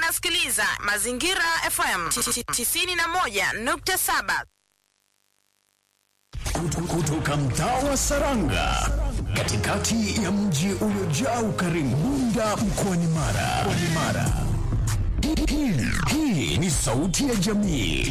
unasikiliza Mazingira FM 91.7 kutoka mtaa wa Saranga katikati ya mji uliojaa ukarimu Bunda mkoani Mara. Mkoani Mara. Hii, hii ni sauti ya jamii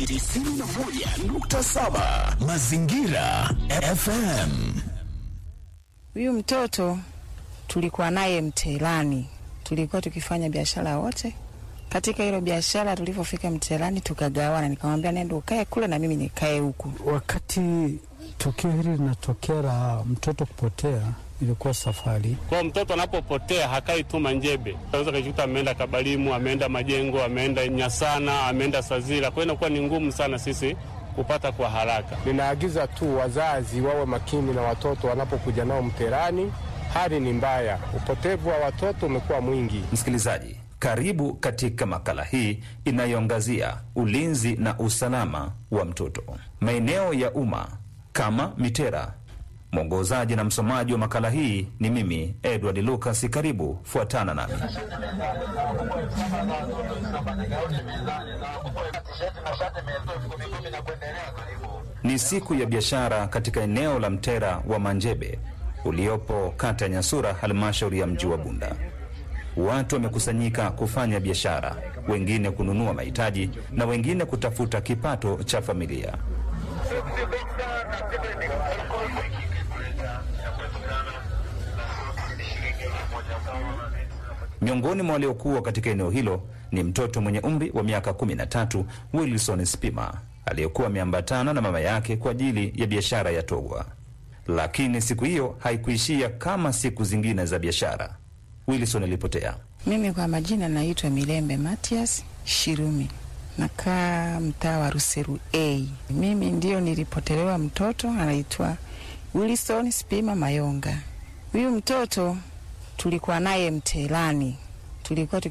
91.7 Mazingira FM. Huyu mtoto tulikuwa naye Mtelani, tulikuwa tukifanya biashara wote. Katika hilo biashara, tulivyofika Mtelani tukagawana, nikamwambia nenda ukae kule na mimi nikae huku. Wakati tukio hili linatokea la mtoto kupotea, ilikuwa safari. Kwa mtoto anapopotea hakai tu Manjebe, anaweza kujikuta ameenda Kabalimu, ameenda Majengo, ameenda Nyasana, ameenda Sazira. Kwa hiyo inakuwa ni ngumu sana sisi kupata kwa haraka. Ninaagiza tu wazazi wawe makini na watoto wanapokuja nao Mterani. Hali ni mbaya, upotevu wa watoto umekuwa mwingi. Msikilizaji, karibu katika makala hii inayoangazia ulinzi na usalama wa mtoto maeneo ya umma kama Mitera. Mwongozaji na msomaji wa makala hii ni mimi Edward Lucas. Karibu, fuatana nami. Ni siku ya biashara katika eneo la Mtera wa Manjebe uliopo kata ya Nyasura, halmashauri ya mji wa Bunda. Watu wamekusanyika kufanya biashara, wengine kununua mahitaji na wengine kutafuta kipato cha familia. Miongoni mwa waliokuwa katika eneo hilo ni mtoto mwenye umri wa miaka kumi na tatu Wilson Spima aliyekuwa ameambatana na mama yake kwa ajili ya biashara ya togwa. Lakini siku hiyo haikuishia kama siku zingine za biashara. Wilson alipotea. Mimi kwa majina naitwa Milembe Matias Shirumi, nakaa mtaa wa Ruseru A. Mimi ndio nilipotelewa mtoto anaitwa Wilson Spima Mayonga. Huyu mtoto tulikuwa naye Mtelani, tulikuwa